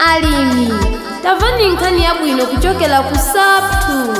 alimi tamvani nkhani yabwino kuchokera ku sap2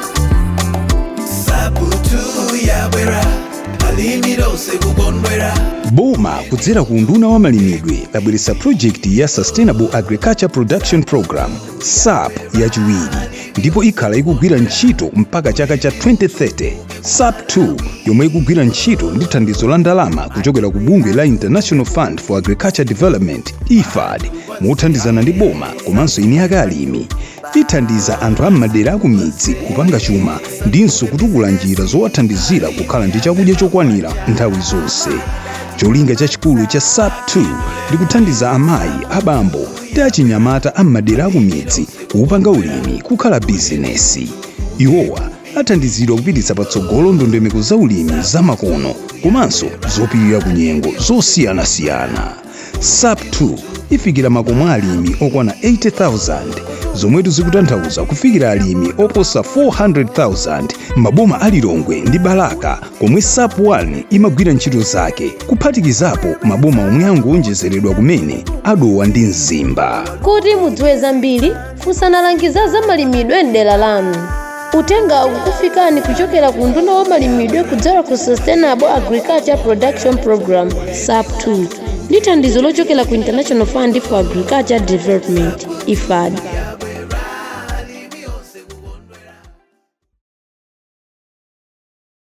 saputu yabwera alimi lonse kukondwera boma kudzera ku unduna wa malimidwe labweretsa pulojekiti ya sustainable agriculture production program sap yachiwiri ndipo ikhala ikugwira ntchito mpaka chaka cha 2030 sap 2 yomwe ikugwira ntchito ndi thandizo la ndalama kuchokera ku bungwe la international fund for agriculture development ifad mothandizana ndi boma komanso ine alimi ithandiza anthu a m'madera aku midzi kupanga chuma ndinso kutukula njira zowathandizira kukhala ndi chakudya chokwanira nthawi zonse cholinga chachikulu cha sap 2 ndi kuthandiza amayi abambo ndi achinyamata a m'madera aku midzi kupanga ulimi kukhala bizinesi iwowa athandizidwa kupititsa patsogolo ndondomeko za ulimi zamakono komanso zopirira ku nyengo zosiyanasiyana sap 2 ifikira makomo alimi okwana 80,000 zomwetu zikutanthauza kufikira alimi oposa 400,000 maboma alilongwe ndi balaka komwe sap 1 imagwira ntchito zake kuphatikizapo maboma omwe angowonjezeredwa kumene adowa ndi mzimba kuti mudziwe zambiri funsani alangizi za malimidwe m'dera lanu uthenga ukukufikani kuchokera ku unduna wa malimidwe kudzera ku sustainable agriculture production program sap 2 ndi thandizo lochokera ku international fund for agriculture development ifad